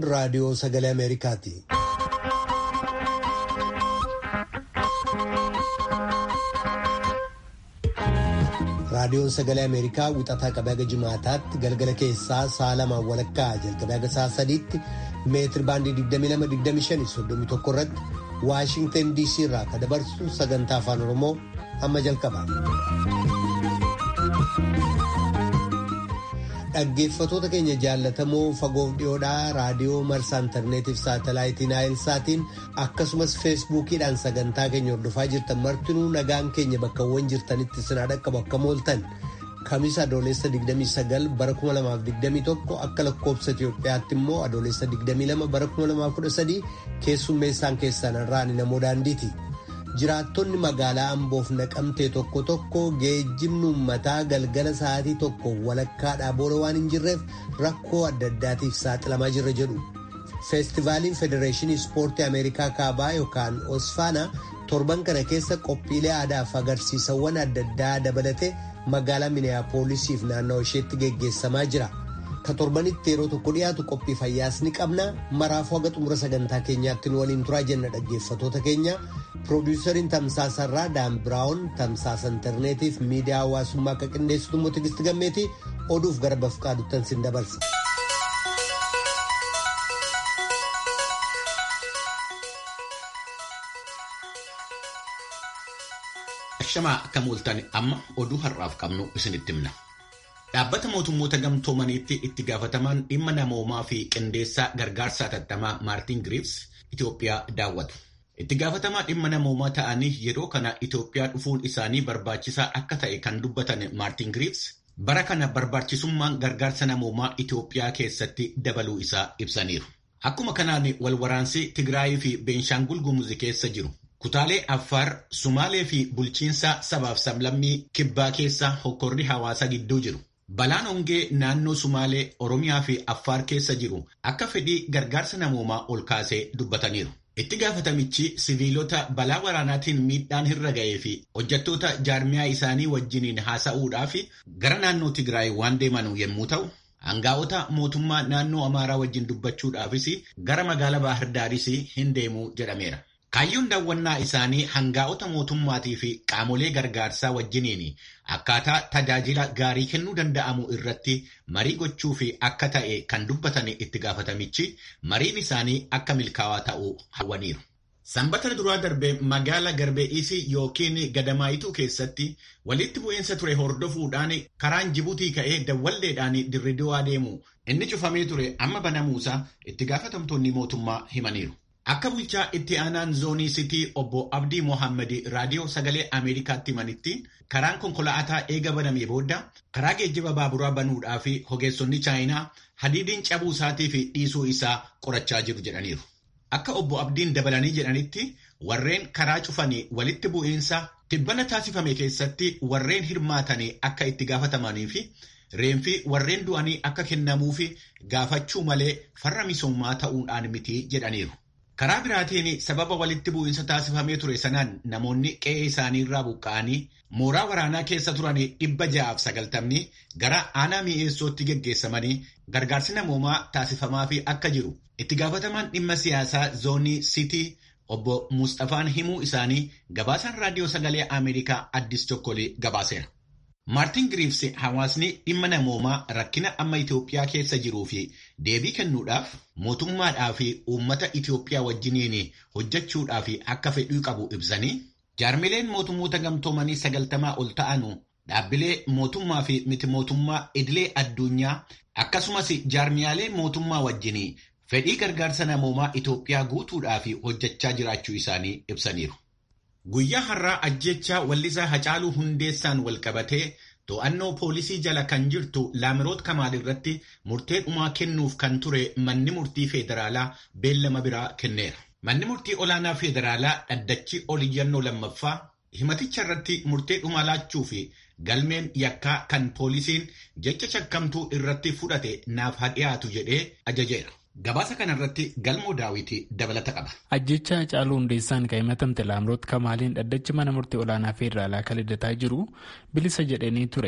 raadiyoo sagalee Ameerikaati. Raadiyoon sagalee Ameerikaa wixataa qabee haga jimaataatti galgala keessaa sa'a lamaan walakkaa jalqabee haga sa'a sadiitti meetir baandii 22-25-31 irratti Waashingtan DC irraa kan dabarsu sagantaa afaan Oromoo amma jalqaba. Dhaggeeffatoota keenya jaallatamoo fagoof dhiyoodhaa raadiyoo marsaa intarneetiif saatalaayitii naayilsaatiin akkasumas feesbuukiidhaan sagantaa keenya hordofaa jirtan martinuu nagaan keenya bakkawwan jirtanitti sinaa dhaqqabu akka mooltan kamisa adoolessa 29 bara 2021 akka lakkoobsa Itoophiyaatti immoo adoolessa 22 bara 2013 keessummeessaan keessan irraan namoo daandiiti. jiraattonni magaalaa amboof naqamtee tokko tokko geejjibni uummataa galgala sa'aatii tokko walakkaadhaa booda waan hin jirreef rakkoo adda addaatiif saaxilamaa jirra jedhu. feestivaaliin federeeshinii ispoortii ameerikaa kaabaa yookaan osfaana torban kana keessa qophiilee aadaaf agarsiisawwan adda addaa dabalatee magaalaa miniyaapoolisiif naannoo isheetti geggeessamaa jira. ka torbanitti yeroo tokko dhiyaatu qophii fayyaas ni qabna maraafuu haga xumura sagantaa keenyaatti nu waliin turaa jenna dhaggeeffatoota keenya piroodiisariin tamsaasarraa daan biraawun tamsaasa intarneetiif miidiyaa hawaasummaa akka qindeessitu immoo tigisti gammeeti oduuf gara bafqaaduttan sin dabarsa. Shamaa akka mooltan amma oduu har'aaf qabnu isinitti himna. Dhaabbata mootummoota gamtoomaniitti itti gaafatamaan dhimma namoomaa fi qindeessaa gargaarsa hatattamaa Maartin Giriivs Itoophiyaa daawwatu. Itti gaafatamaa dhimma namoomaa ta'anii yeroo kana Itoophiyaa dhufuun isaanii barbaachisaa akka ta'e kan dubbatan Maartin Giriivs bara kana barbaachisummaan gargaarsa namoomaa Itoophiyaa keessatti dabaluu isaa ibsaniiru. Akkuma kanaan walwaraansi Tigraayii fi Beenshaangul Gumuz keessa jiru. Kutaalee Affaar, Sumaalee fi bulchiinsa sabaaf sablammii kibbaa keessa hokkorri hawaasa gidduu jiru. Balaan hongee naannoo Sumaalee, Oromiyaa fi Affaar keessa jiru akka fedhii gargaarsa namoomaa ol kaasee dubbataniiru. Itti gaafatamichi siviilota balaa waraanaatiin miidhaan irra ga'ee fi hojjettoota jaarmiyaa isaanii wajjiniin haasa'uudhaaf gara naannoo Tigraay waan deemanu yommuu ta'u, Hangaa'ota mootummaa naannoo Amaaraa wajjin dubbachuudhaafis gara magaalaa Baahardaaris hin deemuu jedhameera. Kaayyoon daawwannaa isaanii hangaa'ota mootummaatii fi qaamolee gargaarsaa wajjiniin akkaataa tajaajila gaarii kennuu danda'amu irratti marii gochuu fi akka ta'e kan dubbatan itti gaafatamichi mariin isaanii akka milkaa'aa ta'uu hawwaniiru. Sanbata duraa darbee magaala Garbe'iisii yookiin Gadamaayituu keessatti walitti bu'iinsa ture hordofuudhaan karaan Jibuutii ka'ee dawwalleedhaan dirridoo adeemu inni cufamee ture amma banamuusaa itti gaafatamtoonni mootummaa himaniiru. Akka bulchaa itti aanaan zoonii sitii obbo Abdii Mohaammed raadiyoo sagalee Ameerikaatti himanitti karaan konkolaataa eega banamee booda karaa geejjiba baaburaa banuudhaa fi hogeessonni chaayinaa hadiidiin cabuu isaatii fi dhiisuu isaa qorachaa jiru jedhaniiru. Akka obbo Abdiin dabalanii jedhanitti warreen karaa cufanii walitti bu'iinsa tibbana taasifame keessatti warreen hirmaatanii akka itti gaafatamanii fi reenfi warreen du'anii akka kennamuufi gaafachuu malee farra misoomaa ta'uudhaan miti jedhaniiru. Karaa biraatiin sababa walitti bu'iinsa taasifamee ture sanaan namoonni qe'ee isaanii irraa buqqa'anii mooraa waraanaa keessa turan dhibba ja'aaf sagaltamni gara aanaa mi'eessootti geggeessamanii gargaarsi namoomaa taasifamaa fi akka jiru itti gaafatamaan dhimma siyaasaa zoonii sitii obbo Mustafaan himuu isaanii gabaasaan raadiyoo sagalee Ameerikaa Addis Chokkolee gabaaseera. Maartin Giriivs hawaasni dhimma namoomaa rakkina amma Itoophiyaa keessa jiruu fi deebii kennuudhaaf mootummaadhaa fi uummata Itoophiyaa wajjiniin hojjechuudhaaf akka fedhii qabu ibsanii jaarmileen mootummoota gamtoomanii sagaltamaa ol ta'anu dhaabbilee mootummaa fi miti mootummaa idilee addunyaa akkasumas jaarmiyaalee mootummaa wajjinii fedhii gargaarsa namoomaa Itoophiyaa guutuudhaaf hojjechaa jiraachuu isaanii ibsaniiru. Guyyaa har'aa ajjechaa wallisaa Hacaaluu Hundeessaan walqabatee to'annoo poolisii jala kan jirtu Laamiroot Kamaal irratti murtee dhumaa kennuuf kan ture manni murtii federaalaa beellama biraa kenneera. Manni murtii olaanaa federaalaa dhaddachi oliyyannoo lammaffaa himaticha irratti murtee dhumaa laachuu fi galmeen yakkaa kan poolisiin jecha shakkamtuu irratti fudhate naaf haa dhiyaatu jedhee ajajeera. Gabaasa kanarratti galmoo daawwitii dabalata qaba. Ajjecha Hacaaluu Hundeessaan kan himatamte Laamroot Kamaaliin dhaddachi mana murtii olaanaa federaalaa kan liddataa jiru bilisa jedhanii ture.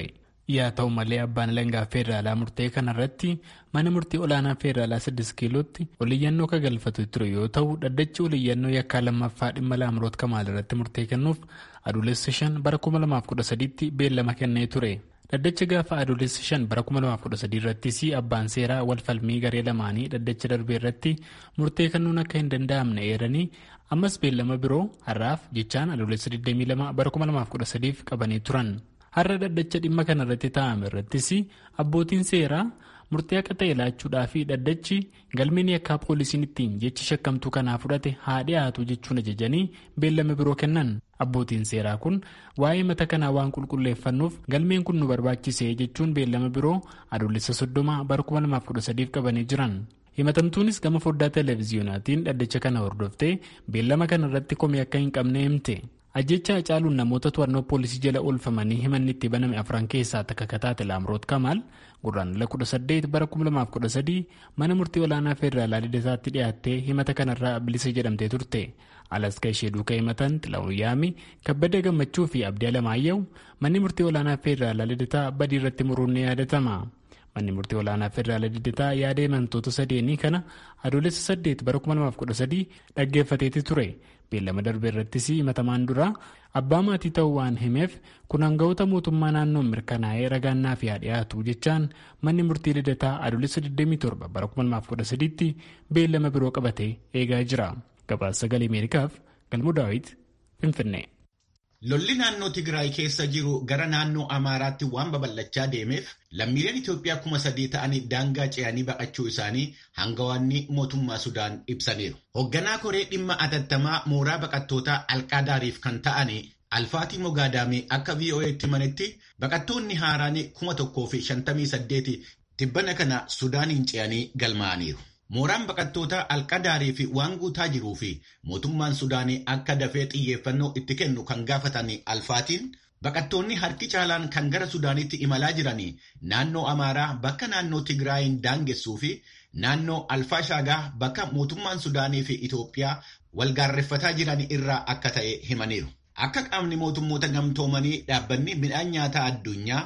yaa ta'u malee abbaan alangaa feederaalaa murtee kanarratti mana murtii olaanaa feederaalaa 6 kiilootti oliyyannoo ka galfatu ture yoo ta'u dhaddachi oliyyannoo yakkaa lammaffaa dhimma laamroot kamaal irratti murtee kennuuf adoolessa 5 bara 2013tti beellama kennee ture. dhaddacha gaafa adoolessa 5 bara 2013 irrattis abbaan seeraa walfalmii garee lamaanii dhaddacha darbee irratti murtee kennuun akka hin danda'amne eeranii ammas beellama biroo har'aaf jechaan adoolessa 22 bara 2013 qabanii turan. har'a dhaddacha dhimma kanarratti taa'ame irrattis abbootiin seeraa murtee akka ta'e laachuudhaa fi dhaddachi galmeen yakkaa poolisiin ittiin jechi shakkamtuu kanaa fudhate haa dhiyaatu jechuun ajajanii beellama biroo kennan abbootiin seeraa kun waa'ee mata kanaa waan qulqulleeffannuuf galmeen kun nu barbaachise jechuun beellama biroo adoolessa soddoma bara 2013 qabanii jiran. himatamtuunis gama foddaa televiziyoonaatiin dhaddacha kana hordoftee beellama kanarratti komii akka hin qabne himte. ajjecha hacaaluun namoota to'annoo poolisii jala oolfamanii himanni itti baname afran keessaa takka kataate laamroot kamaal gurraandhala 18 bara 2013 mana murtii olaanaa feederaalaa lidataatti dhiyaattee himata kanarraa bilisa jedhamtee turte alaska ishee duuka himatan xilaa'uun yaami kabbada gammachuu fi abdii alamaayya'u manni murtii olaanaa feederaalaa lidataa badii irratti muruun ni yaadatama. manni murtii olaanaa federaalaa lidataa yaada himantoota sadeenii kana adoolessa 8 bara 2013 dhaggeeffateeti ture beellama darbe irrattis himatamaan dura abbaa maatii ta'uu waan himeef kun hanga'oota mootummaa naannoon mirkanaa'ee ragaannaaf haa dhiyaatu jechaan manni murtii lidataa adoolessa 27 bara 2013 tti beellama biroo qabatee eegaa jira gabaasa sagalee ameerikaaf galmuu daawit finfinnee. Lolli naannoo Tigraay keessa jiru gara naannoo Amaaraatti waan babal'achaa deemeef lammiileen Itoophiyaa kuma sadii ta'anii daangaa ce'anii baqachuu isaanii hangawaanni mootummaa Sudaan ibsaniiru. Hoogganaa koree dhimma atattamaa mooraa baqattootaa alqaadaariif kan ta'anii Alfaatii Mogaadaamii akka VOA'tti manetti baqattoonni haaraan kuma tokkoo fi shantamii saddeeti tibbana kana Sudaaniin ce'anii galmaa'aniiru. Mooraan baqattootaa alqadaarii fi waan guutaa jiruu fi mootummaan Sudaanii akka dafee xiyyeeffannoo itti kennu kan gaafatan alfaatiin baqattoonni harki caalaan kan gara Sudaanitti imalaa jiranii naannoo Amaaraa bakka naannoo Tigraayin daangessuu fi naannoo Alfaashaagaa bakka mootummaan Sudaanii fi Itoophiyaa walgaarreffataa jiran irraa akka ta'e himaniiru. Akka qaamni mootummoota gamtoomanii dhaabbanni midhaan nyaataa addunyaa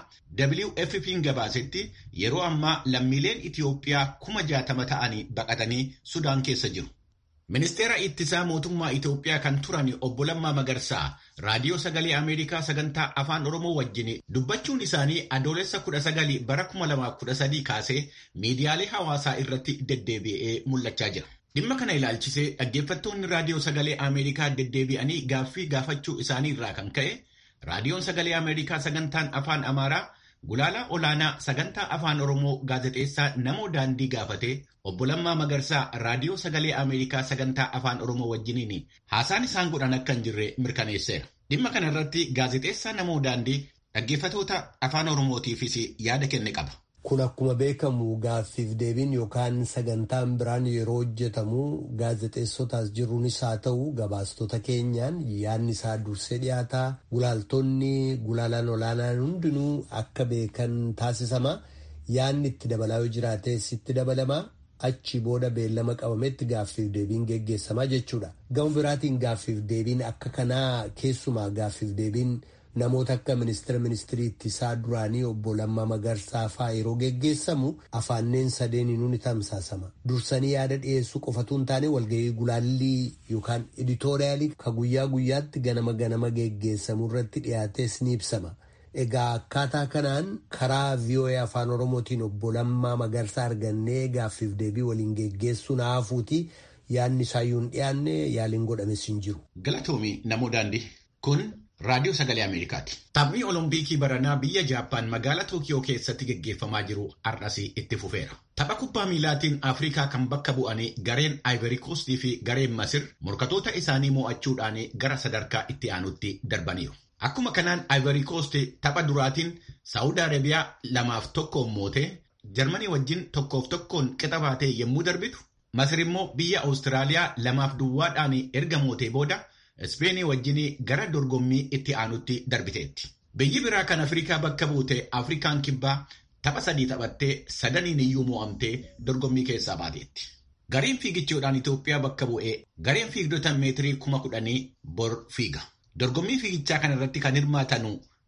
WFP'n gabaasetti yeroo ammaa lammiileen Itoophiyaa kuma jaatama ta'anii baqatanii Sudaan keessa jiru. Ministeera ittisaa mootummaa Itoophiyaa kan turan obbo Lammaa Magarsaa raadiyoo sagalee Ameerikaa sagantaa afaan Oromoo wajjin dubbachuun isaanii adoolessa 19 bara 2013 kaasee miidiyaalee hawaasaa irratti deddeebi'ee mul'achaa jira. Dhimma kana ilaalchisee dhaggeeffattoonni raadiyoo sagalee Ameerikaa deddeebi'anii gaaffii gaafachuu isaanii irraa kan ka'e raadiyoon sagalee Ameerikaa sagantaan afaan Amaaraa gulaalaa olaanaa sagantaa afaan Oromoo gaazexeessaa namoo daandii gaafatee obbo Lammaa Magarsaa raadiyoo sagalee Ameerikaa sagantaa afaan Oromoo wajjiniin haasaan isaan godhan akka hin jirre mirkaneesseera. Dhimma kana irratti gaazexeessaa namoo daandii dhaggeeffatoota afaan Oromootiifis yaada kenne qaba. Kun akkuma beekamu gaaffiif deebiin yookaan sagantaan biraan yeroo hojjetamu gaazexeessotaas jiruunis haa ta'u gabaastota keenyaan yaadni isaa dursee dhiyaataa gulaaltonni gulaalaan olaanaan hundinuu akka beekan taasisama yaadni itti dabalaa yoo jiraates itti dabalama achi booda beellama qabametti gaaffiif deebiin geggeessamaa jechuudha. Gama biraatiin gaaffiif deebiin akka kanaa keessumaa gaaffiif deebiin. Namoota akka ministeera ministirii ittisaa duraanii obbo Lammaa Magarsaa fa'aa yeroo geggeessamu afaanneen sadeeniinuu ni tamsaasama. Dursanii yaada dhiyeessuu qofatu hin taane walgahii gulaallii yookaan editooriyaalii ka guyyaa guyyaatti ganama ganama geggeessamu irratti dhiyaates ni ibsama. Egaa akkaataa kanaan karaa VOA afaan Oromootiin obbo Lammaa Magarsaa argannee gaaffiif deebii waliin geggeessuu naafuuti yaadni isaayyuu hin dhiyaanne yaaliin godhames hin jiru. Galatoomii namoo daandii kun. Raadiyoo Sagalee Ameerikaati. Taphni Olompikii baranaa biyya Jaappaan magaalaa Tookiyoo keessatti gaggeeffamaa jiru har'as itti fufeera. Tapha kubbaa miilaatiin Afrikaa kan bakka bu'anii gareen Ivory Coast fi gareen Masir morkatoota isaanii mo'achuudhaan gara sadarkaa itti aanutti darbaniiru. Akkuma kanaan Ivory Coast tapha duraatiin Saawud Arabiyaa lamaaf tokkoon mootee Jarmanii wajjin tokkoof tokkoon qixa baatee yommuu darbitu Masir immoo biyya Awustiraaliyaa lamaaf duwwaadhaan erga mootee booda. Ispeenii wajjin gara dorgommii itti aanutti darbiteetti. Biyyi biraa kan Afrikaa bakka buute Afrikaan kibbaa tapha sadii taphattee sadaniin iyyuu mo'amtee dorgommii keessaa baateetti. Gareen fiigichoodhaan Itoophiyaa bakka bu'ee gareen fiigdota meetirii kuma kudhanii bor fiiga. Dorgommii fiigichaa kana irratti kan hirmaatanu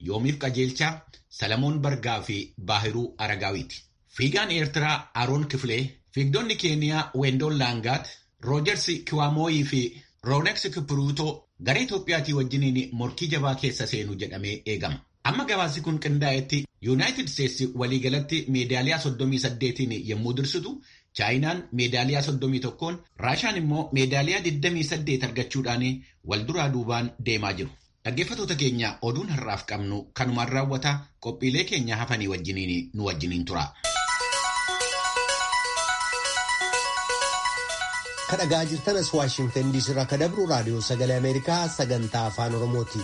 Yoomiif Qajeelchaa, Salamoon Bargaa fi Baahiruu Aragaawiiti. Fiigaan Eertiraa Aroon Kifilee, fiigdonni Keeniyaa Wendoon Laangaat, Roojers Kiwaamoyii fi Roonex Kipruutoo gara Itoophiyaatii wajjiniin morkii jabaa keessa seenu jedhamee eegama. Amma gabaasni kun qindaa'etti Yuunaayitid Isteetsi waliigalatti meedaaliyaa 38 yommuu dursitu, Chaayinaan meedaaliyaa 31, Raashaan immoo meedaaliyaa 28 argachuudhaan wal duraa duubaan deemaa jiru. Dhaggeeffattoota keenya oduun har'aaf qabnu kanumaan raawwata qophiilee keenya hafanii wajjiniin nu wajjiniin tura. kadhagaa jirtanas waashingtan diisii irraa kadabru raadiyoo sagalee ameerikaa sagantaa afaan oromooti.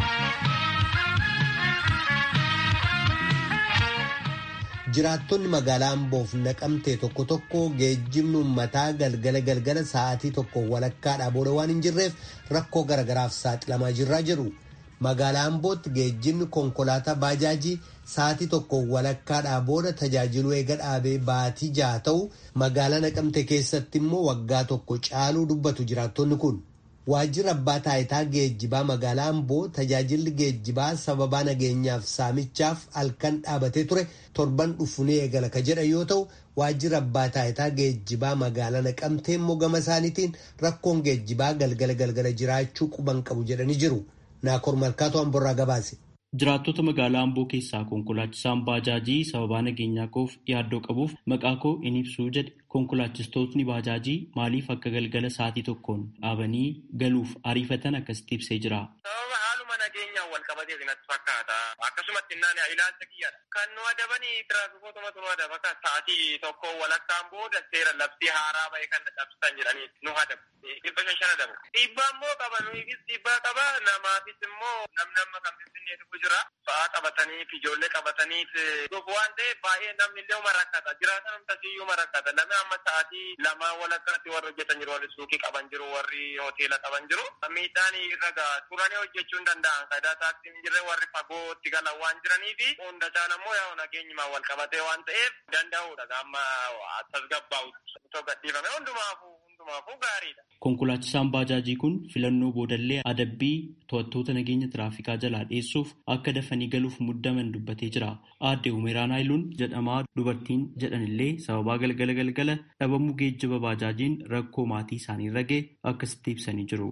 jiraattonni magaalaa amboof naqamtee tokko tokko geejjibni uummataa galgala galgala sa'aatii tokko walakkaadhaa booda waan hin jirreef rakkoo garagaraaf saaxilamaa jirraa jedhu magaalaa ambootti geejjibni konkolaataa baajaajii sa'aatii tokko walakkaadhaa booda tajaajiluu eega dhaabee baatii jaha ta'u magaalaa naqamte keessatti immoo waggaa tokko caaluu dubbatu jiraattonni kun. Waajjirri abbaa taayitaa geejjibaa magaalaa Amboo tajaajilli geejjibaa sababaa nageenyaaf saamichaaf halkan dhaabatee ture torban dhufu ni eegala ka jedhan yoo ta'u waajjirri abbaa taayitaa geejjibaa magaalaa naqamtee immoo gama isaaniitiin rakkoon geejjibaa galgala galgala jiraachuu quban qabu jedhanii jiru. Naakoor Malkaatoo Amborraa gabaase. Jiraattota magaalaa Amboo keessaa konkolaachisaan baajaajii sababaa nageenyaa koof yaaddoo qabuuf maqaa koo in ibsuu jedhe konkolaachistootni baajaajii maaliif akka galgala sa'aatii tokkoon dhaabanii galuuf ariifatan akkasitti ibsee jira. Sababa haaluma nageenyaan wal qabatee natti fakkaata. Akkasumatti innaan ilaalcha kiyyaadha. Kan nu adabanii tiraafikootuma nu adaba kan sa'aatii tokko walakkaan booda seera labsii haaraa bahee kan dhabsisan jedhanii nu adabu. Dhibba shan shan adabu. Dhiibbaa immoo qaba nuufis dhiibbaa qaba namaafis immoo namnamma kan finfinnee dhufu jira. Fa'aa qabataniif ijoollee qabataniif dhufu waan ta'eef baay'ee namni illee uma rakkata. Jiraatan amtasiyyuu uma rakkata. Namni amma sa'aatii lama walakkaatti warri hojjetan jiru warri suuqii qaban jiru warri hoteela qaban jiru. Miidhaan irra ga'a. Turanii hojjechuu hin danda'an. Faayidaa taaksii hin jirre warri fagootti galan waan jiranii fi hunda caan ammoo yaa nageenyumaan wal qabatee waan ta'eef danda'uudha. Amma tasgabbaa'utti. Otoo gadhiifame hundumaafuu hundumaafuu gaariidha. Konkolaachisaan baajaajii kun filannoo boodallee adabbii to'attoota nageenya tiraafikaa jalaa dhiyeessuuf akka dafanii galuuf muddaman dubbatee jira. Aadde Umeeraan Haayiluun jedhamaa dubartiin jedhanillee sababaa galgala galgala dhabamuu geejjiba baajaajiin rakkoo maatii isaanii irra ga'e akkasitti ibsanii jiru.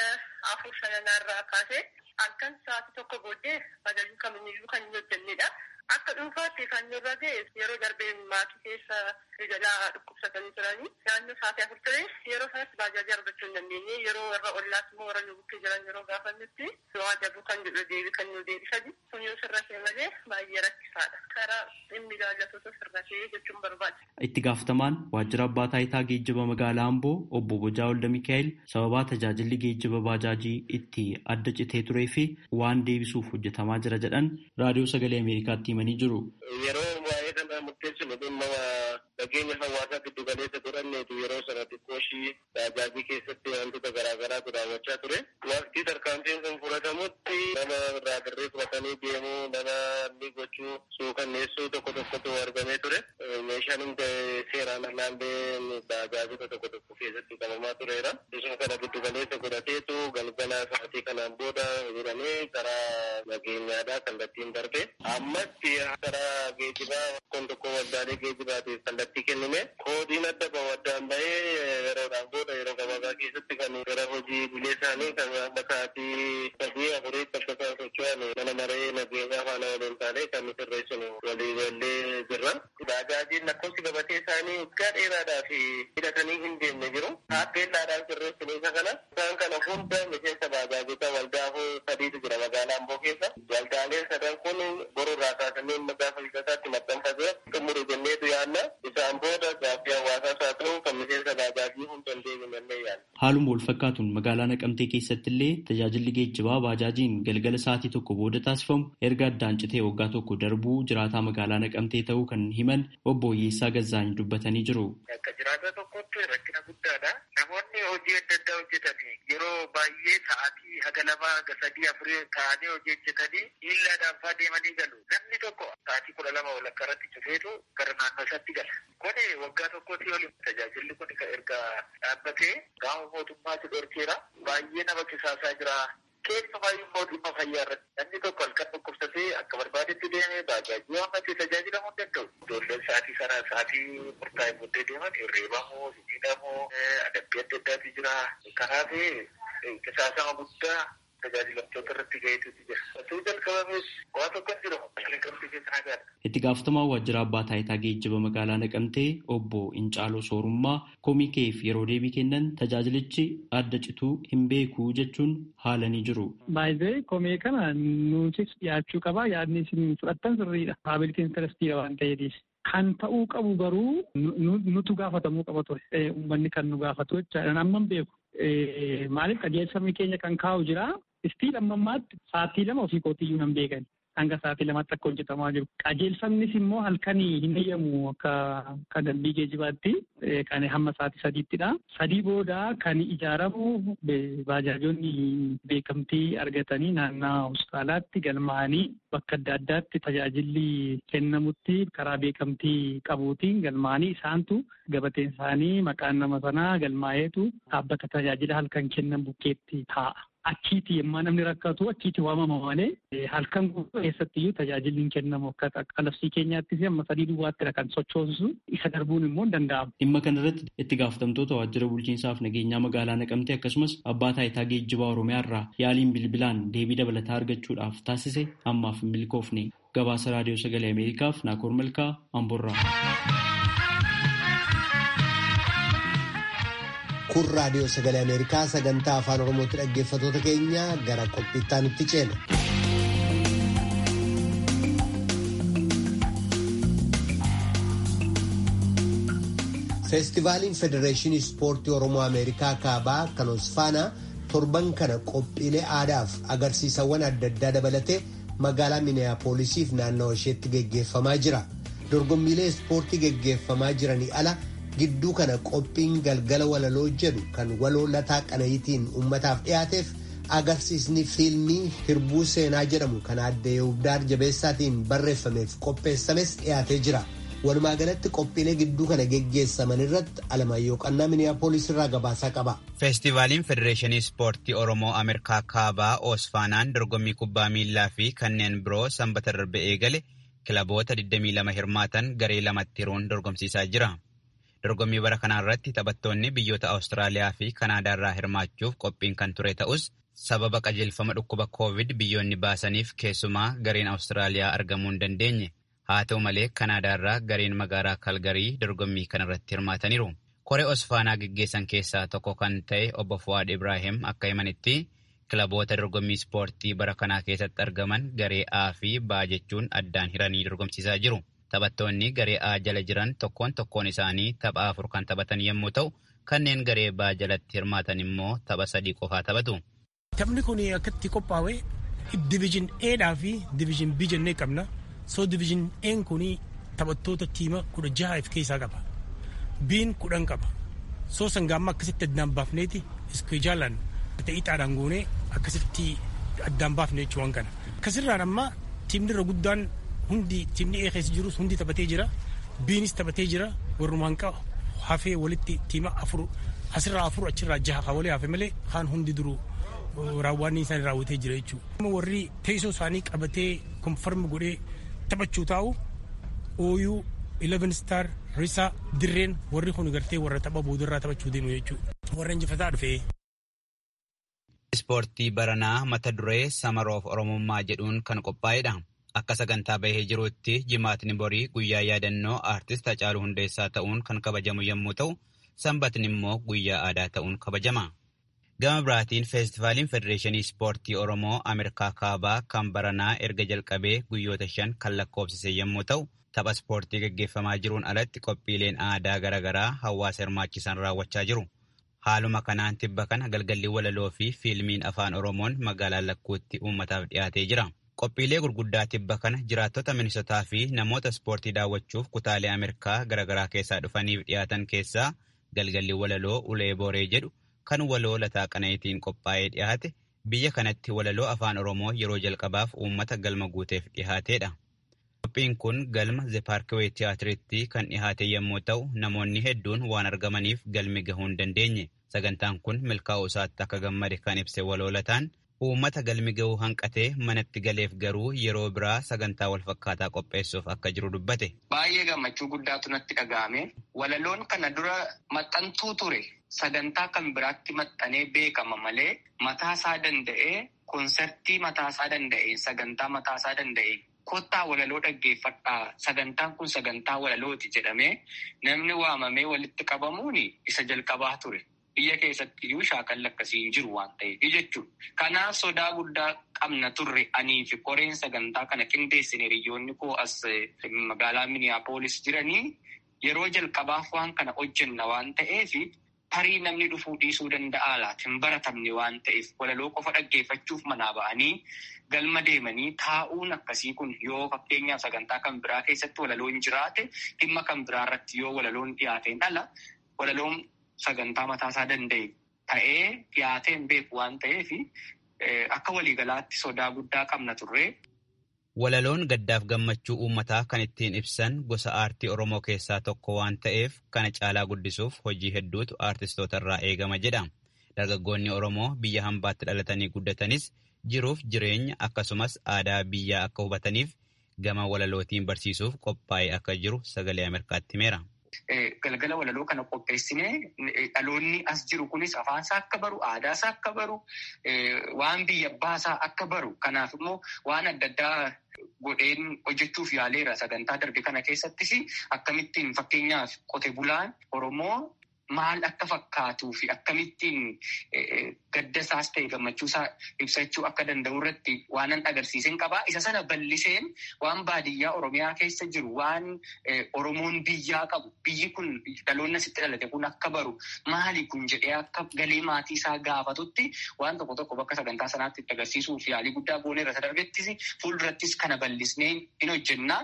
Afur shananaarraa kaasee halkan sa'aatii tokko booddee bajaajii kamiyyuu kan hin hojjennedha. Akka dhuunfaatti kan nurra ga'e yeroo darbee maatii keessa jalaa dhukkubsatanii turanii naannoo sa'aatii afur ture yeroo sanatti baajaajii argachuu hin dandeenye yeroo warra ollaas immoo warra nu bukkee jiran yeroo gaafannutti waa dabuu kan jedhu deebi kan nu deebisani kun yoo sirra ta'e malee baay'ee rakkisaadha karaa dhimmi ilaallatoota sirra ta'ee jechuun barbaada. Itti gaafatamaan waajjira abbaa taayitaa geejjiba magaalaa Amboo obbo Bojaa Olda Mikaa'el sababaa tajaajilli geejjiba baajaajii itti adda citee turee fi waan deebisuuf hojjetamaa jira jedhan raadiyoo sagalee Ameerikaatti himanii jiru. Yeroo waa'ee kana murteessinu dhimma nageenya hawaasaa giddu galeessa godhanneetu yeroo sana xiqqooshii baajaajii keessatti wantoota garaagaraatu raawwachaa ture. Waqtii tarkaanfiin kun fudhatamutti nama irraa dirree fudhatanii deemuu nama inni gochuu suukanneessuu tokko tokkotu argamee ture. Meeshaan hundi seeraan alaallee baajaajota tokko tokko keessatti qabamaa tureera. Isuma kana giddu galeessa godhateetu galgala sa'aatii kanaan booda jedhamee karaa nageenyaadhaa kallattiin darbe. Ammatti karaa geejjibaa kun tokko waldaalee geejjibaatiif kallattii kennime. Koodiin adda bahu addaan bahee yeroodhaan booda yeroo gabaabaa keessatti kan gara hojii bilee isaanii kan amma sa'aatii sadii afuriitti akka isaan socho'an mana maree nageenyaa faana waliin taanee kan sirreessinu walii gallee jirra. Baajaajiin lakkoofsi gabatee isaanii waggaa dheeraadhaaf hidhatanii hin deemne jiru. Taappeellaadhaan sirreessinu isa kana. Isaan kana hunda miseensa baajaajota waldaafuu sadiitu jira magaalaa Amboo keessa. Waldaaleen sadan kun borurraa kaasanii gaafa hidhataatti maxxanfatee xumuru jenneetu yaadna. Isaan booda gaaffii hawaasaas haa ta'u kan miseensa baajaajii hunda hin deemnee yaadna. Haaluma wal fakkaatuun magaalaa Naqamtee keessatti illee tajaajilli geejjibaa baajaajiin galgala sa'aatii tokko booda taasifamu erga addaan citee waggaa tokko darbuu jiraataa magaalaa Naqamtee ta'uu kan himan obbo Oyyeessaa Gazzaany dubbatanii jiru. Akka jiraata tokkotti rakkina guddaadha. Namoonni hojii adda addaa hojjetanii yeroo baay'ee sa'aatii haga lama haga sadii afurii ta'anii hojii hojjetanii miillaadhaan fa'aa deemanii galu. Namni tokko sa'aatii kudha lama walakkaa irratti cufeetu gara naannoo isaatti gala. Kuni waggaa tokkotti oli tajaajilli kun erga dhaabbatee gaafa mootummaatti dhorkeera. Baay'ee nama kisaasaa jira. keessumaa immoo dhimma fayyaa irratti namni tokko halkan dhukkubsatee akka barbaadetti deemee baajaajii waan tajaajilamuu hin danda'u. Ijoolleen sa'aatii sana sa'aatii murtaa'e booddee deeman reebamuu, hidhamuu, adabbii adda addaatu jira. Kanaaf qisaasama guddaa tajaajilamtoota irratti ga'eetu jira. Osoo jalqabamees waa tokko hin jiru. Naqamtee keessa nagaadha. Itti gaafatamaa waajjira abbaa taayitaa geejjiba magaalaa Naqamtee obbo Incaaloo Soorummaa komii keef yeroo deebii kennan tajaajilichi adda cituu hin beeku jechuun haalanii jiru. Baay'ee komii kana nutis dhiyaachuu qaba. Yaadni isin fudhattan sirriidha. Paabilitiin intarestiidha waan ta'eefis. Kan ta'uu qabu garuu nutu gaafatamuu qaba ture. Uummanni kan nu gaafatu jechaadha. Amma hin beeku. Maaliif qajeelfamni keenya kan kaa'u jira. Istiin amma ammaatti sa'aatii lama ofii kootiyyuu nan beekan. Hanga sa'aatii lamaatti akka hojjetamaa jiru. Qajeelfamnis immoo halkanii hin eeyyamu akka dambii geejibaatti kan hamma sa'aatii sadiittidha. Sadii booda kan ijaaramu baajaajonni beekamtii argatanii naannaa hospitaalaatti galmaa'anii bakka adda addaatti tajaajilli kennamutti karaa beekamtii qabuutiin galmaa'anii isaantu gabateen isaanii maqaan nama sanaa galmaa'eetu dhaabbata tajaajila halkan kennan bukkeetti taa'a. Achiiti yemmaa namni rakkatu achiiti waamama malee halkan guutuu keessattiyyuu tajaajilli hin kennamu akka qalabsii keenyaattis amma sadii duwwaattidha kan sochoosu isa darbuun immoo hin danda'amu. Dhimma kanarratti itti gaafatamtoota waajjira bulchiinsaaf nageenyaa magaalaa naqamtee akkasumas abbaa taayitaa geejjibaa oromiyaa irraa yaaliin bilbilaan deebii dabalataa argachuudhaaf taasise ammaaf hin milkoofne gabaasa raadiyoo sagalee ameerikaaf naakoor malkaa amborraa. kun raadiyoo sagalee ameerikaa sagantaa afaan oromootti dhaggeeffatoota keenya gara qophiittaa nutti ceena. feestivaaliin federeeshinii ispoortii oromoo ameerikaa kaabaa kan osfaanaa torban kana qophiilee aadaaf agarsiisawwan adda addaa dabalatee magaalaa miniyaapoolisiif naannawa isheetti geggeeffamaa jira dorgommiilee ispoortii geggeeffamaa jiranii ala. gidduu kana qophiin galgala walaloo jedhu kan waloo lataa qanayitiin uummataaf dhiyaateef agarsiisni fiilmii hirbuu seenaa jedhamu kan aadde Yehubdaar jabeessaatiin barreeffameef qopheessames dhiyaatee jira. Walumaa galatti qophiilee gidduu kana geggeessaman irratti Alamaayyoo Qannaa Miniyaapolis irraa gabaasaa qaba. Feestivaaliin Federeeshinii Ispoortii Oromoo Ameerikaa Kaabaa Oosfaanaan dorgommii kubbaa miillaa fi kanneen biroo sanbata darbe eegale kilaboota 22 hirmaatan garee lamatti hiruun dorgomsiisaa jira. Dorgommii bara kanaa irratti taphattoonni biyyoota Awustiraaliyaa fi Kanaadaa irraa hirmaachuuf qophiin kan ture ta'us sababa qajeelfama dhukkuba Koovid biyyoonni baasaniif keessumaa gareen Awustiraaliyaa argamuu hin dandeenye. Haa ta'u malee Kanaadaa irraa gareen magaalaa Kalgarii dorgommii kanarratti hirmaataniiru. Koree Osfaanaa geggeessan keessaa tokko kan ta'e obbo Fuwaad Ibrahim akka himanitti kilaboota dorgommii ispoortii bara kanaa keessatti argaman garee A fi B jechuun addaan hiranii dorgomsiisaa jiru. Taphattoonni garee A jala jiran tokkoon tokkoon isaanii tapha afur kan taphatan yommuu ta'u, kanneen garee B jalatti hirmaatan immoo tapha sadii qofaa taphatu. Taphni kun akkatti qophaa'e diviizhin Eedhaa fi diviizhin B jennee qabna. So diviizhin Een kun taphattoota tiima kudha jaha of keessaa qaba. Biin kudhan qaba. So sangaamma akkasitti addaan baafneeti iskeejaalaan ixaadhaan goonee akkasitti addaan baafne jechuun kana. Akkasirraan amma tiimni irra guddaan hundi tiimni ee keessa jirus hundi taphatee jira biinis taphatee jira warrumaan qaba hafee walitti tiima afur asirraa afur achirraa jaha kan walii hafe malee kaan hundi duruu raawwanni isaanii raawwatee jira jechuudha. Warri teessoo isaanii qabatee konfarmi godhee taphachuu taa'u ooyuu 11 star risaa dirreen warri kun gartee warra tapha boodarraa taphachuu deemu jechuudha. Warra injifataa dhufee. Ispoortii baranaa mata duree samaroof oromummaa jedhuun kan qophaa'edha. Akka sagantaa bahee jirutti jimaatni borii guyyaa yaadannoo aartist Hacaaluu Hundeessaa ta'uun kan kabajamu yommuu ta'u, sanbatni immoo guyyaa aadaa ta'uun kabajama. Gama biraatiin feestivaaliin Federeeshinii Ispoortii Oromoo Ameerikaa Kaabaa kan baranaa erga jalqabee guyyoota shan kan lakkoofsise yommuu ta'u, tapha ispoortii gaggeeffamaa jiruun alatti qophiileen aadaa garaagaraa hawaasa hirmaachisan raawwachaa jiru. Haaluma kanaan tibba kana galgalli walaloo fi fiilmiin afaan Oromoon magaalaa lakkuutti uummataaf dhiyaatee jira. Qophiilee gurguddaa tibba kana jiraattota Minisotaa fi namoota ispoortii daawwachuuf kutaalee Ameerikaa garaagaraa keessaa dhufaniif dhiyaatan keessaa galgalli walaloo ulee booree jedhu kan waloo lataa qanayitiin qophaa'ee dhiyaate biyya kanatti walaloo afaan Oromoo yeroo jalqabaaf uummata galma guuteef dhiyaateedha. Qophiin kun galma Zepaarkiwee Tiyaatiritti kan dhiyaate yommuu ta'u namoonni hedduun waan argamaniif galmi gahuu hin dandeenye. Sagantaan kun milkaa'uu isaatti akka gammade kan ibse waloo lataan uummata galmi ga'uu hanqatee manatti galeef garuu yeroo biraa sagantaa walfakkaataa qopheessuuf akka jiru dubbate. Baay'ee gammachuu guddaatu natti dhaga'ame. Walaloon kana dura maxxantuu ture. Sagantaa kan biraatti maxxanee beekama malee mataasaa danda'ee konsertii mataasaa danda'e sagantaa mataasaa danda'e kottaa walaloo dhaggeeffadhaa sagantaan kun sagantaa walalooti jedhamee namni waamamee walitti qabamuun isa jalqabaa ture. Biyya keessatti iyyuu shaakalli akkasii hin jiru waan ta'eef jechuudha. Kanaaf sodaa guddaa qabna turre anii fi koreen sagantaa kana qindeessine hiriyoonni koo as magaalaa Miniyaapolis jiranii yeroo jalqabaaf waan kana hojjenna waan ta'eef tarii namni dhufuu dhiisuu danda'a laata hin baratamne waan ta'eef walaloo qofa dhaggeeffachuuf manaa ba'anii galma deemanii taa'uun akkasii kun yoo fakkeenyaaf sagantaa kan biraa keessatti walaloon jiraate dhimma kan biraa irratti yoo walaloon dhiyaateen ala walaloon sagantaa mataasaa danda'e ta'ee dhiyaateen beeku waan ta'eef akka waliigalaatti sodaa guddaa qabna turre. Walaloon gaddaaf gammachuu uummataa kan ittiin ibsan gosa aartii Oromoo keessaa tokko waan ta'eef kana caalaa guddisuuf hojii hedduutu aartistoota irraa eegama jedha. Dargaggoonni Oromoo biyya hambaatti dhalatanii guddatanis jiruuf jireenya akkasumas aadaa biyyaa akka hubataniif gama walalootiin barsiisuuf qophaa'ee akka jiru sagalee Ameerikaatti himeera. Galgala walaloo kana qopheessinee dhaloonni as jiru kunis afaansaa akka baru, aadaasaa akka baru, waan biyya baasaa akka baru. Kanaaf immoo waan adda addaa godheen hojjechuuf yaaleera sagantaa darbe kana keessattis akkamittiin fakkeenyaaf qote bulaan Oromoo maal akka fakkaatuu fi akkamittiin gadda isaas ta'e gammachuusaa ibsachuu akka danda'u irratti waanan agarsiisen qabaa. Isa sana bal'iseen waan baadiyyaa Oromiyaa keessa jiru waan Oromoon biyyaa qabu biyyi kun dhaloonni asitti dhalate kun akka baru maali kun jedhee akka galee maatii isaa gaafatutti waan tokko tokko bakka sagantaa sanaatti itti agarsiisuuf yaalii guddaa gooneerra sadarbeettis fuuldurattis kana bal'isnee in hojjennaa.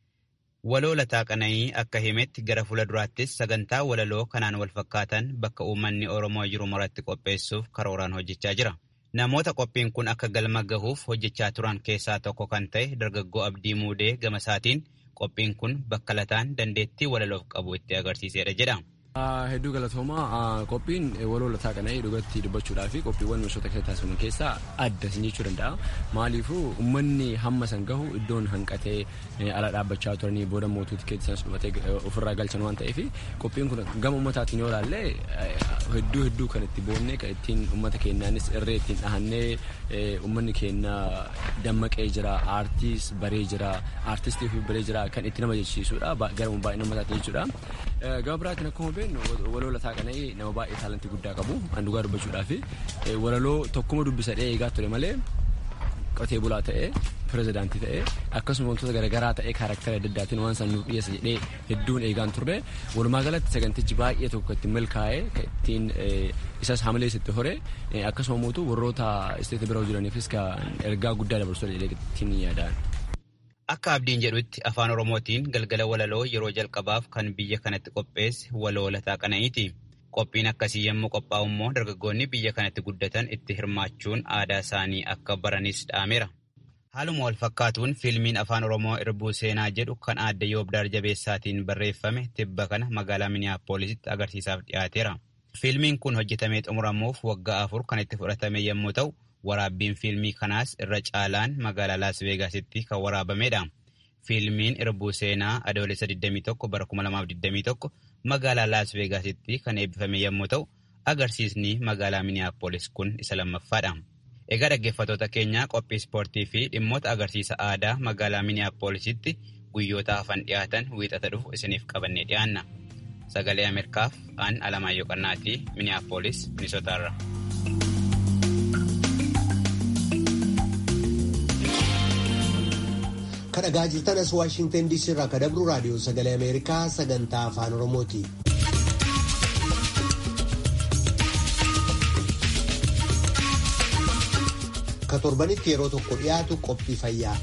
Waloo lataa qana'ii akka himetti gara fuula duraattis sagantaa walaloo kanaan wal fakkaatan bakka uummanni Oromoo jiru maratti qopheessuuf karooraan hojjechaa jira. Namoota qophiin kun akka galma gahuuf hojjechaa turan keessaa tokko kan ta'e dargaggoo Abdii Muudee gama isaatiin qophiin kun bakka lataan dandeettii walaloof qabu itti agarsiisedha jedha. Hedduu galatoomaa qophiin waloo lataa qana'ii dhugatti dubbachuudhaa fi qophiiwwan misoota keessa taasifaman keessaa adda isin jechuu danda'a. Maaliifuu uummanni hamma san gahu iddoon hanqatee ala dhaabbachaa turanii booda mootuu tikeetti sanas dhufatee ofirraa galchan waan ta'eef qophiin kun gama uummataatiin yoo ilaalle hedduu hedduu kan itti boonnee kan ittiin uummata keenyaanis irree ittiin dhahannee uummanni keenya dammaqee jira aartiis baree jira aartistii fi baree jira kan itti nama jechisiisudha gara baay'ina uummataatiin jechuudha. Gama biraatiin akkuma beeknu waloo lataa qana'ii nama baay'ee taalantii guddaa qabu an dhugaa dubbachuudhaa fi walaloo tokkuma dubbisadhee eegaa ture malee qotee bulaa ta'ee pirezidaantii ta'ee akkasuma wantoota garaagaraa ta'ee kaarakteera adda addaatiin waan san nuuf dhiyeessa jedhee hedduun eegaan turre walumaa galatti sagantichi baay'ee tokko ittiin milkaa'ee ittiin isas hamilees itti hore akkasuma mootu warroota isteeta biroo jiraniifis ergaa guddaa dabarsuu ittiin yaadaan. Akka abdiin jedhutti afaan Oromootiin galgala walaloo yeroo jalqabaaf kan biyya kanatti qopheesse waloo lataa qana'iiti. Qophiin akkasii yommuu qophaa'u immoo dargaggoonni biyya kanatti guddatan itti hirmaachuun aadaa isaanii akka baranis dhaameera. Haaluma wal fakkaatuun fiilmiin afaan Oromoo irbuu seenaa jedhu kan aadde Yoobdaar Jabeessaatiin barreeffame tibba kana magaalaa Miniyaapoolisitti agarsiisaaf dhiyaateera. Fiilmiin kun hojjetamee xumuramuuf waggaa afur kan itti fudhatame yommuu ta'u, waraabbiin fiilmii kanaas irra caalaan magaalaa Laas Veegaasitti kan waraabamedha. Fiilmiin irbuu seenaa adoolessa 21 bara 2021 magaalaa Laas Veegaasitti kan eebbifame yommuu ta'u, agarsiisni magaalaa Miniyaapolis kun isa lammaffaadha. Egaa dhaggeeffattoota keenyaa qophii ispoortii fi dhimmoota agarsiisa aadaa magaalaa Miniyaapoolisitti guyyoota hafan dhiyaatan wiixata dhufu isiniif qabannee dhiyaanna. Sagalee Ameerikaaf aan Alamaayyoo Qannaatii Miniyaapolis, Minisootaarra. Kan dhagaa jirtan as Waashingtan DC irraa kan dabru raadiyoo sagalee Ameerikaa sagantaa afaan Oromooti. Ka torbanitti yeroo tokko dhiyaatu qophii fayyaa.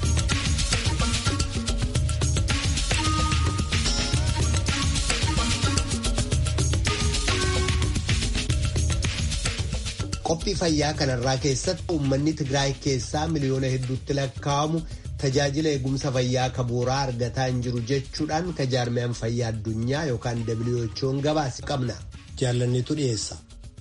Qophii fayyaa kanarraa keessatti uummanni Tigraay keessaa miliyoona hedduutti lakkaa'amu tajaajila eegumsa fayyaa ka bu'uuraa argataa hin jiru jechuudhaan ka jaarmiyaan fayyaa addunyaa yookaan WHO'n gabaase qabna. Jaalanneetu dhiyeessa.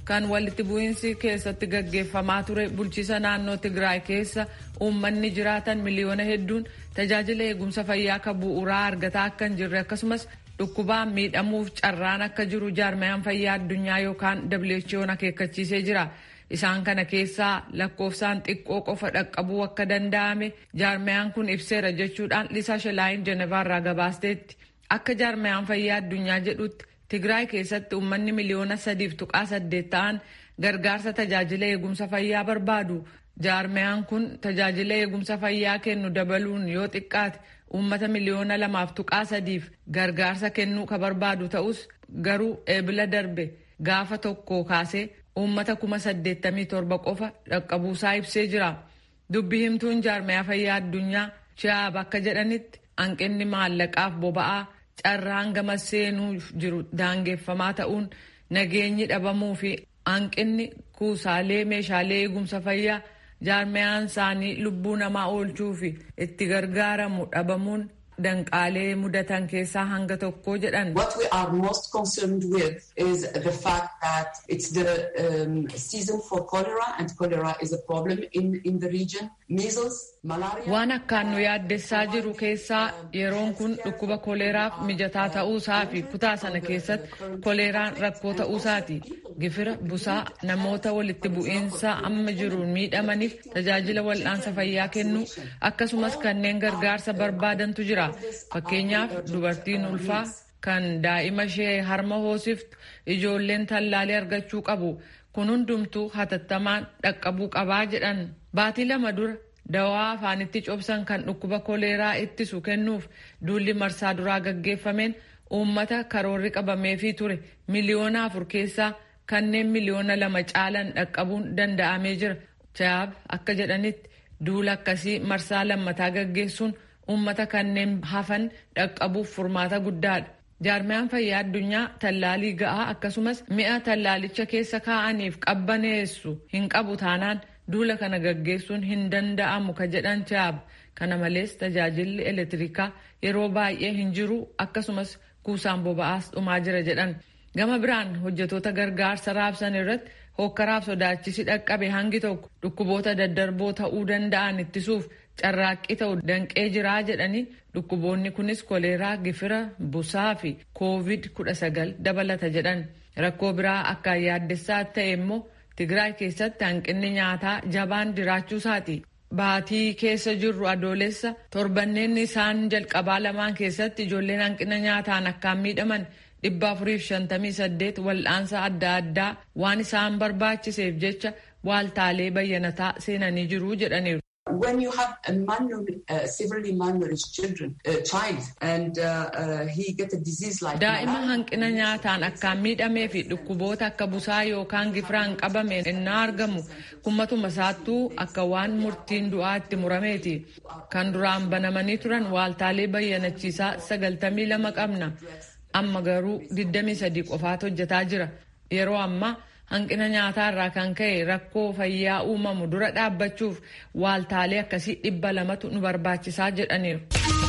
kan walitti bu'iinsi keessatti gaggeeffamaa ture bulchiisa naannoo Tigraay keessa uummanni jiraatan miliyoona hedduun tajaajila eegumsa fayyaa kan bu'uuraa argataa akka hin jirre akkasumas dhukkubaan miidhamuuf carraan akka jiru jaarmayaan fayyaa addunyaa yookaan WHO'n akeekkachiisee jira. Isaan kana keessaa lakkoofsaan xiqqoo qofa dhaqqabuu akka danda'ame jaarmayaan kun ibseera jechuudhaan Lisaa Shalaayin Jenevaarraa gabaasteetti. Akka jaarmayaan fayyaa addunyaa jedhutti Tigraay keessatti uummanni miliyoona sadiif tuqaa saddeet ta'an gargaarsa tajaajila eegumsa fayyaa barbaadu. Jaarmayaan kun tajaajila eegumsa fayyaa kennu dabaluun yoo xiqqaate uummata miliyoona lamaaf tuqaa sadiif gargaarsa kennuu ka barbaadu ta'us garuu eebila darbe gaafa tokko kaasee uummata kuma saddeettamii torba qofa dhaqqabuusaa ibsee jira. Dubbi himtuun jaarmayaa fayyaa addunyaa Chiyaab akka jedhanitti hanqinni maallaqaaf boba'aa carraan gama seenuuf jiru daangeffamaa ta'uun nageenyi dhabamuu fi hanqinni kuusaalee meeshaalee eegumsa fayyaa jaarmayaan isaanii lubbuu namaa oolchuu fi itti gargaaramu dhabamuun danqaalee mudatan keessaa hanga tokko jedhan. What we are most concerned with is the fact that it's the um, season for cholera and cholera is a problem in, in the region. Measles, malaria. Waan akkaan nu yaaddessaa jiru keessaa yeroon kun dhukkuba koleeraaf mijataa ta'uusaa fi kutaa sana keessatti koleeraan rakkoo ta'uusaati. Gifira busaa namoota walitti bu'iinsa amma jiruun miidhamaniif tajaajila wal'aansa fayyaa kennuu akkasumas kanneen gargaarsa barbaadantu jira. Fakkeenyaaf dubartiin ulfaa kan daa'ima ishee harma hoosiftu ijoolleen tallaalee argachuu qabu. Kun hundumtuu hatattamaan dhaqqabuu qabaa jedhan. Baatii lama dura dawaa afaanitti cobsan kan dhukkuba koleeraa ittisu kennuuf duulli marsaa duraa gaggeeffameen uummata karoorri qabameefii ture miliyoona afur keessaa kanneen miliyoona lama caalan dhaqqabuun danda'amee jira. Chaab akka jedhanitti duula akkasii marsaa lammataa gaggeessuun uummata kanneen hafan dhaqqabuuf furmaata guddaadha. Jaarmayaan fayyaa addunyaa tallaalii ga'aa akkasumas mi'a tallaalicha keessa kaa'aniif qabbaneessu hin qabu taanaan duula kana gaggeessuun hin danda'amu ka jedhan Chaab. Kana malees tajaajilli elektirikaa yeroo baay'ee hin jiru akkasumas kuusaan boba'aas dhumaa jira jedhan. Gama biraan hojjetoota gargaarsa raabsan irratti hokkaraaf sodaachisi dhaqqabe hangi tokko dhukkuboota daddarboo ta'uu danda'an ittisuuf carraaqqii ta'u danqee jiraa jedhanii dhukkuboonni kunis koleeraa gifira busaa fi koovid kudha sagal dabalata jedhan rakkoo biraa akka yaaddessaa ta'e immoo tigraay keessatti hanqinni nyaataa jabaan jiraachuusaati. Baatii keessa jirru adoolessa torbanneen isaan jalqabaa lamaan keessatti ijoolleen hanqina nyaataan akkaan miidhaman dhibba afuriif shantamii saddeet wal'aansa adda addaa waan isaan barbaachiseef jecha waaltaalee bayyanataa seenanii jiru jedhaniiru. When you have a malnourished, uh, severely malnourished children, uh, child, and uh, uh, he get a disease like Daa'ima hanqina nyaataan akkaan miidhamee fi dhukkuboota akka busaa yookaan gifiraan qabame innaa argamu kummatuma isaattuu akka waan murtiin du'aa itti murameeti. Kan duraan banamanii turan waaltaalee bayyanachiisaa sagaltamii lama qabna. Amma garuu 23 qofaatu hojjetaa jira. Yeroo ammaa hanqina nyaataa irraa kan ka'e rakkoo fayyaa uumamu dura dhaabbachuuf waaltaalee akkasii dhibba lamatu nu barbaachisaa jedhaniiru.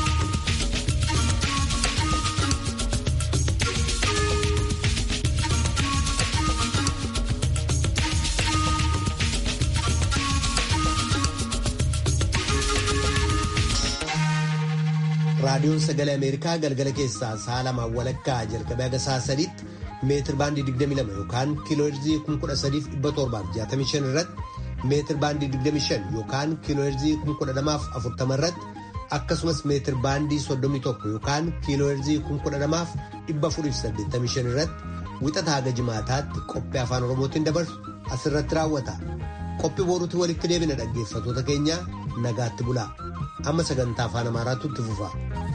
raadiyoon sagalee ameerikaa galgala keessaa sa'a lamaan walakkaa jalqabee haga sa'a sadiitti meetir baandii 22 yookaan kiilooherzii 13765 irratti meetir baandii 25 yookaan kiilooherzii 12040 irratti akkasumas meetir baandii 31 yookaan kiilooherzii 12485 irratti wixataa haga jimaataatti qophii afaan oromootiin dabarsu asirratti raawwata. Qophii boruutti walitti deebina dhaggeeffatoota keenya nagaatti bulaa. Amma sagantaa afaan amaaraatu itti fufa.